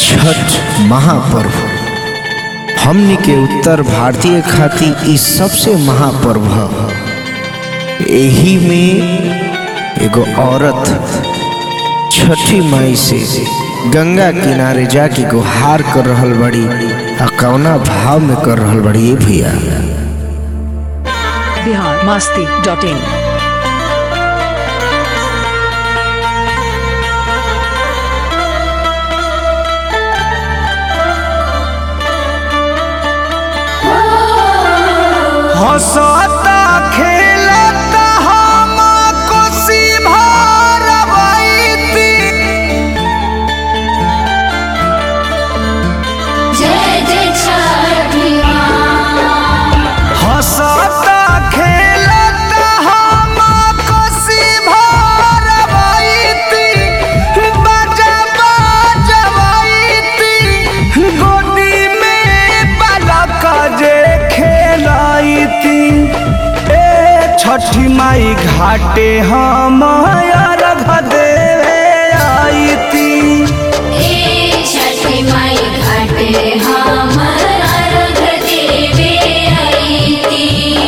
छठ महापर्व हमनी के उत्तर भारतीय खातिर ई सबसे महापर्व ह एही में एगो औरत छठी माई से गंगा किनारे जाके गुहार कर रहल बड़ी आ कौना भाव में कर रहल बड़ी ये भैया बिहार मस्ती डॉट इन हंसता खेलता हम कोसी भरबैती जय जय छठी हंसता खेलता हम कोसी भरबैती बाजा बाजबैती गोदी में बालक जे खेलैती ए छठी माई घाटे हम अर्घ देवे आईती ए छठी माई घाटे हम अर्घ देवे अइती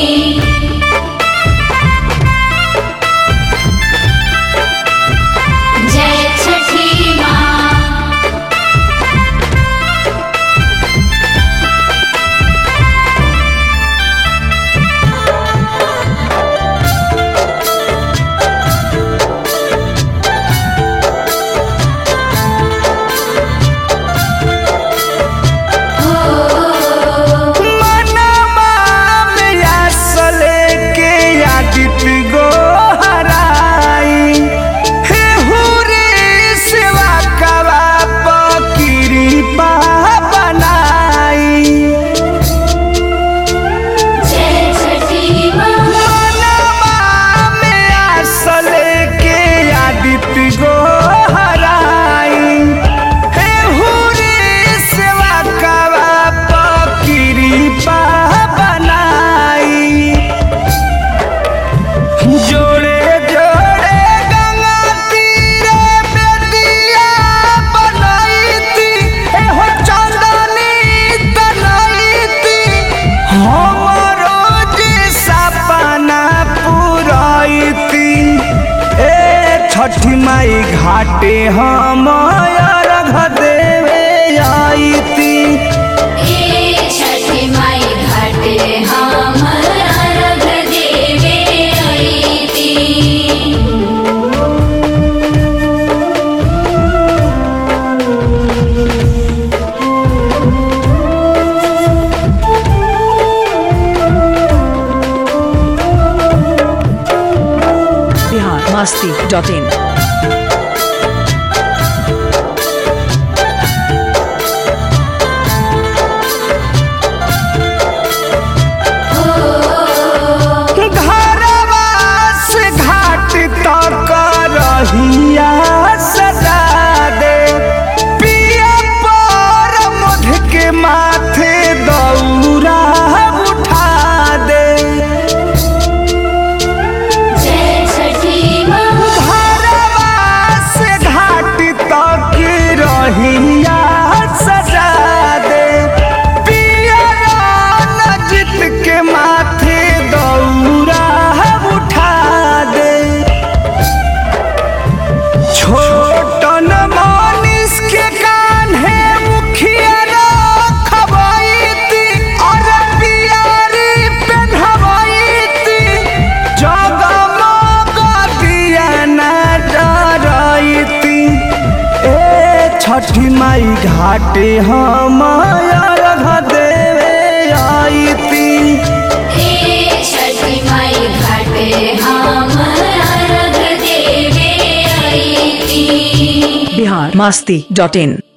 जय छठी माँ मनवा में आसले के आदित गो हराई हे हुरे सेवा कवा पकिरी पा बनाई जय छठी माँ मनवा में आसले के आदित गो हराई हे हुरे सेवा कवा पकिरी पा बनाई जोड़े जोड़े गंगा तीरे बेदिया बनाईती एहो चांदनी तनाईती हमरो जे सपना पुराईती ए छठी माई घाटे हम अर्घ देवे आईती ए छठी माई घाटे हम अर्घ देवे अइती बिहार मस्ती डॉट इन घरवा से घाट तक रहिया सजा दे पिया पर मध के माथे दौरा उठा दे जय छठी माँ घरवा से घाट तक रहिया सजा दे पिया नजित के माथे दौरा उठा दे छोटन मानिस के कान्हे मुखिया रखबैती और पियारी पेन्हबैती जगमग दिया न डरैती ए छठी माई घाटे हम अर्घ देवे आईती ए छठी माई घाटे हम अर्घ देवे अइती बिहार मस्ती डॉट इन